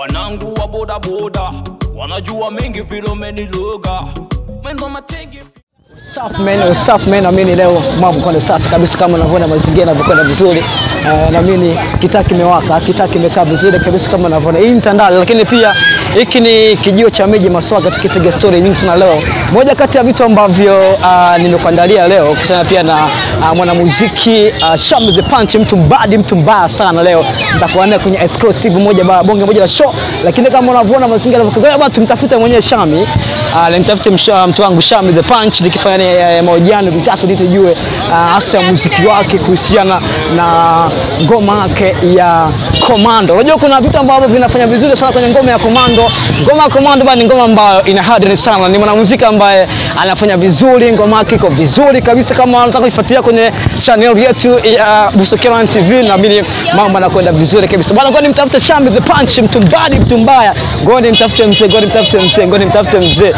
wanangu wa bodaboda wanajua mengi vile umeniloga mwendo matenge Safi man, safi man, naamini leo mambo kwenda safi kabisa kama unavyoona mazingira yanavyokwenda vizuri. Uh, naamini kitaa kimewaka, kitaa kimekaa vizuri kabisa kama unavyoona. Hii ni Tandale, lakini pia hiki ni kijio cha miji Maswaga, tukipiga story nyingi sana leo. Moja kati ya vitu ambavyo uh, nimekuandalia leo kuhusiana pia na uh, mwanamuziki uh, Shami the Punch, mtu mbadi, mtu mbaya sana leo. Nitakuwa naye kwenye exclusive moja ba, bonge moja la show, lakini kama unavyoona mazingira yanavyokwenda, bwana tumtafute mwenyewe Shami, uh, nimtafute msha- mtu wangu Shami the Punch nikifanya naye eh, mahojiano vitatu ili tujue uh, hasa muziki wake kuhusiana na ngoma yake ya Komando. Unajua kuna vitu ambavyo vinafanya vizuri sana kwenye ngoma ya Komando. Ngoma ya Komando bana ni ngoma ambayo ina hadri sana, ni mwanamuziki ambaye anafanya vizuri, ngoma yake iko vizuri kabisa. Kama unataka kuifuatilia kwenye channel yetu ya Busokera TV, naamini mambo yanakwenda vizuri kabisa bana. Ngoja nimtafute Shami the Punch, mtu mbadi, mtu mbaya. Ngoja nimtafute mzee, ngoja nimtafute mzee, ngoja nimtafute mzee.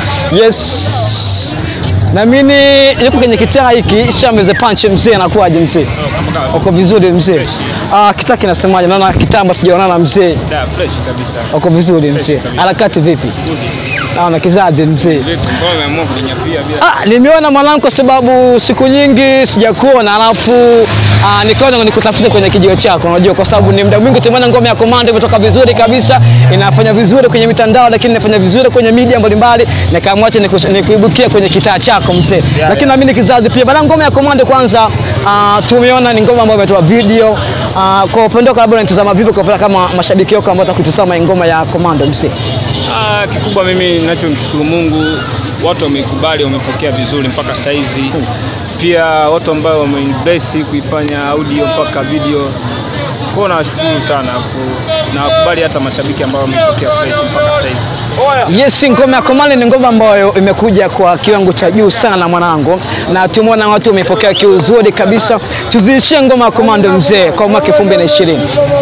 Yes. Naamini yuko kwenye kitaa hiki Shami the Punch mzee, anakuwaje mzee? Uko vizuri mzee? Ah, kitaa kinasemaje? Naona kitambo tujaonana mzee. Da, fresh kabisa. Uko vizuri mzee? kabisa. Harakati vipi? Naona kizazi mzee. Vipi, mbona umeamua kuninyapia bila? Ah, nimeona mwanangu kwa sababu siku nyingi sijakuona, alafu ah, nikaona nikutafute kwenye kijio chako, unajua kwa sababu ni muda mwingi tumeona ngoma ya Komando imetoka vizuri kabisa, inafanya vizuri kwenye mitandao, lakini inafanya vizuri kwenye media mbalimbali, nikaamua acha niku- nikuibukia kwenye kitaa chako mzee. Lakini naamini kizazi pia bana, ngoma ya Komando kwanza, ah, tumeona ni ngoma ambayo imetoa video ah, kwa upande wako labda unatazama vipi kwa upande kama mashabiki wako ambao watakutazama hii ngoma ya Komando mzee? Ah, kikubwa mimi ninachomshukuru Mungu, watu wameikubali, wamepokea vizuri mpaka saizi. Pia watu ambao wamenibless kuifanya audio mpaka video. Kwa hiyo nawashukuru sana afu na wakubali hata mashabiki ambao wameipokea fresh mpaka saizi. Yes, ngoma ya Komando ni ngoma ambayo imekuja kwa kiwango cha juu sana mwanangu, na tumeona watu wamepokea kiuzuri kabisa. Tuzidishie ngoma ya Komando mzee kwa mwaka 2020.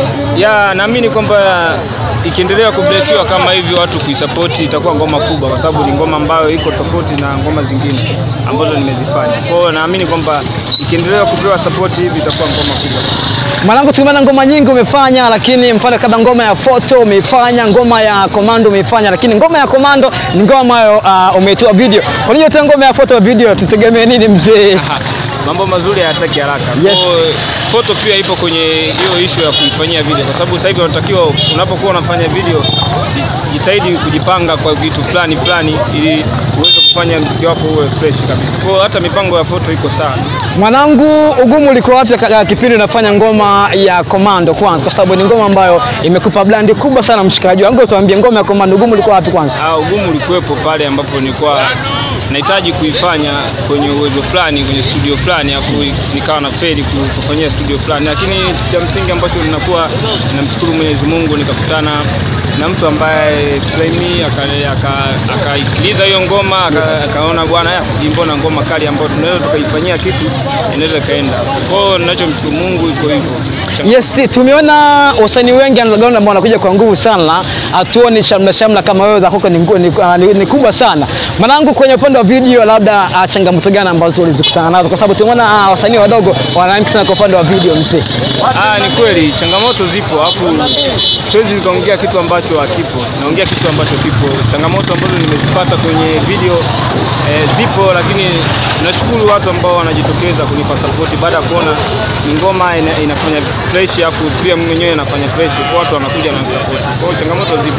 Ya, naamini kwamba ikiendelea kublesiwa kama hivi watu kuisapoti itakuwa ngoma kubwa, kwa sababu ni ngoma ambayo iko tofauti na ngoma zingine ambazo nimezifanya. Kwa hiyo naamini kwamba ikiendelea kupewa sapoti hivi itakuwa ngoma kubwa. Mwanangu, tumeona ngoma nyingi umefanya, lakini mfano kama ngoma ya Foto umeifanya, ngoma ya Komando umeifanya, lakini ngoma ya Komando ni ngoma ambayo uh, umeitoa video. Kwa nini tena ngoma ya Foto video? Tutegemee nini mzee? Mambo mazuri hayataki haraka. Yes. Kwa hiyo, Foto pia ipo kwenye hiyo ishu ya kuifanyia video, kwa sababu sasa hivi unatakiwa unapokuwa unafanya video ji- jitahidi kujipanga kwa vitu fulani fulani, ili uweze kufanya mziki wako uwe fresh kabisa. Kwa hiyo hata mipango ya Foto iko sawa. Mwanangu, ugumu ulikuwa wapi katika kipindi unafanya ngoma ya Komando kwanza, kwa sababu ni ngoma ambayo imekupa blandi kubwa sana mshikaji wangu. Tuambie ngoma ya Komando, ugumu ulikuwa wapi kwanza? Ah, ugumu ulikuwepo pale ambapo nilikuwa nahitaji kuifanya kwenye uwezo fulani kwenye studio fulani, afu nikawa na feli ku- kufanyia studio fulani, lakini cha msingi ambacho ninakuwa namshukuru Mwenyezi Mungu, nikakutana na mtu ambaye Flaimi akaisikiliza aka, akaisikiliza hiyo ngoma aka- akaona bwana, ya, hii mbona ngoma kali ambayo tunaweza tukaifanyia kitu inaweza ikaenda. Kwa hiyo ninachomshukuru Mungu iko hivyo. Cha- Yes, tumeona wasanii wengi underground ambao wanakuja kwa nguvu sana, hatuoni shamla shamla kama wewe za kwako ni, ngu- ni, ah, ni, ni kubwa sana. Mwanangu, kwenye upande wa video, labda ah, changamoto gani ambazo ulizikutana nazo, kwa sababu tumeona ah, wasanii wadogo wanaamka sana kwa upande wa video mzee. Ah, ni kweli changamoto zipo, alafu siwezi nikaongea kitu ambacho hakipo, naongea kitu ambacho kipo. Changamoto ambazo nimezipata kwenye video eh, zipo, lakini nashukuru watu ambao wanajitokeza kunipa support baada ya kuona ni ngoma ina, inafanya fresh, alafu pia mimi mwenyewe nafanya fresh, kwa watu wanakuja na support. Kwa hiyo changamoto zipo.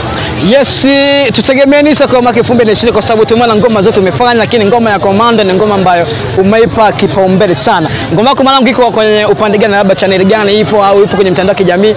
Yes, tutegemee nini sasa kwa mwaka 2020 kwa sababu tumeona ngoma zote umefanya, lakini ngoma ya Komando ni ngoma ambayo umeipa kipaumbele sana. Ngoma yako mwanangu iko kwenye upande gani, labda channel gani ipo au ipo kwenye mitandao ya kijamii?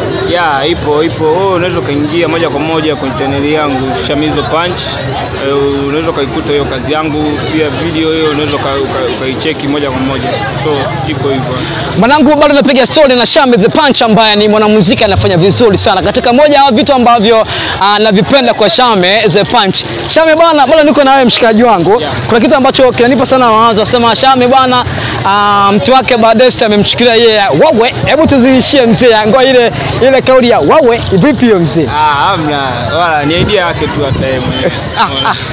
Ya, ipo ipo. Wewe unaweza ukaingia moja kwa moja kwenye chaneli yangu Shamizo Punch. Eh, unaweza ukaikuta hiyo kazi yangu, pia video hiyo unaweza uka- uka- ukaicheki moja kwa moja, so ipo hivyo. Mwanangu bado napiga story na Shami the Punch ambaye ni mwanamuziki anafanya vizuri sana. Katika moja ya vitu ambavyo ah, navipenda kwa Shame the Punch. Shame bwana, bado niko na wewe mshikaji wangu. Kuna kitu ambacho kinanipa sana mawazo, nasema Shame bwana, ah, mtu wake Badesta amemchukulia yeye wawe. Hebu tuzidishie mzee, ngoa ile ile kauli ya wawe, vipi hiyo mzee? Ah, hamna wala ni idea yake tu hata yeye mwenyewe. Ah, ah.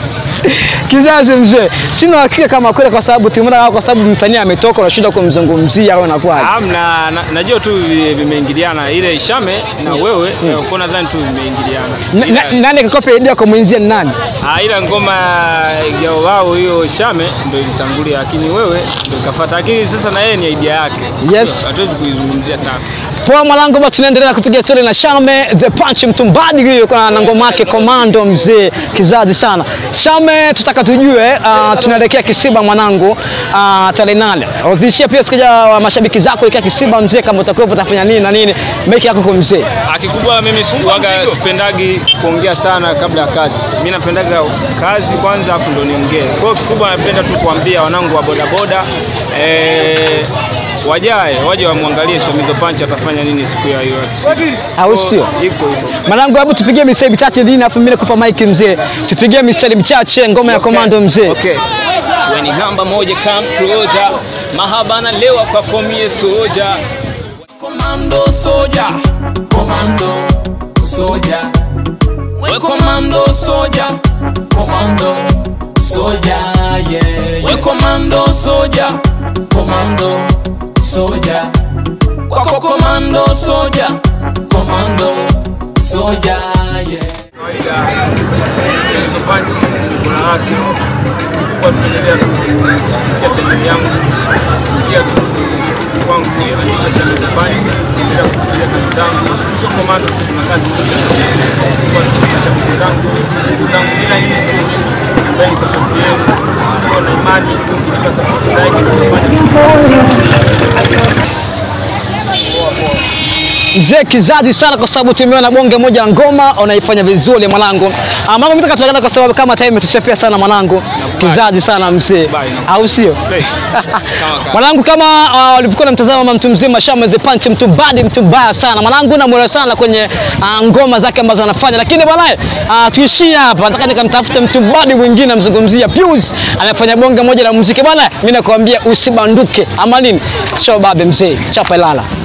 Kizazi mzee, sina hakika kama kweli, kwa sababu tumeona kwa sababu msanii ametoka, unashinda kumzungumzia au inakuwa Amna, na, najua tu vi- vimeingiliana ile Shame na wewe mm. kwa nadhani tu vimeingiliana. Ila- nani kakopa idea kwa mwenzia ni nani? Ah, ila ngoma ya wao hiyo Shame ndio ilitangulia, lakini wewe ndio ikafuata, lakini sasa na yeye ni idea yake. Yes. hatuwezi kuizungumzia sana. Poa mwanangu, bado tunaendelea kupiga story na Shame the Punch Mtumbadi huyo kwa na ngoma yake Komando mzee kizazi sana. Shame, tutaka tujue uh, tunaelekea Kisiba mwanangu uh, tarehe nane. Uzidishia pia sikaja wa mashabiki zako ikia Kisiba mzee, kama utakuwa utafanya nini na nini, meki yako kwa mzee. Ah, Kikubwa mimi waga sipendagi kuongea sana kabla ya kazi. Mimi napendaga kazi kwanza afu ndo niongee. Kwa hiyo kikubwa napenda tu kuambia wanangu wa bodaboda eh, wajae waje wamwangalie Shamizo Punch atafanya nini siku ya hiyo ya Kisiba. Au Kwa sio? hiyo, Iko hivyo. Mwanangu, hebu tupigie mistari michache dini, afu mimi nakupa mic mzee, tupigie mistari michache ngoma ya Komando mzee. Okay. Wewe ni namba moja come closer. Mahaba na lewa kwa komie soja. Commando soja, commando soja. We commando soja, commando soja, yeah. We commando soja, commando soja. Kwako commando soja, commando soja, yeah. kawaida Shamizo Punch kuna wake kwa tunaendelea kupitia channel yangu kupitia tu YouTube kwangu andika Shamizo Punch endelea kupitia kazi zangu sio komando tu kuna kazi kwa kupitia shabiki zangu ndugu zangu bila nyinyi sio mimi ambaye ni support yenu sio na imani mkinipa support zaidi tutafanya Mzee kizazi sana kwa sababu tumeona bonge moja la ngoma unaifanya vizuri mwanangu. Ah, Mambo mimi tukatokana kwa sababu kama time tushapia sana mwanangu. Kizazi sana mzee. Bye. Au sio? Play. Kama kama. Mwanangu kama uh, walivyokuwa namtazama mama mtu mzima Shama the Punch mtu badi mtu mbaya sana. Mwanangu namuelewa sana kwenye uh, ngoma zake ambazo anafanya. Lakini bwana uh, tuishie hapa. Nataka nikamtafute mtu badi mwingine amzungumzia Pius anafanya bonge moja la muziki bwana. Mimi nakwambia usibanduke. Ama nini? Show babe mzee. Chapa lala.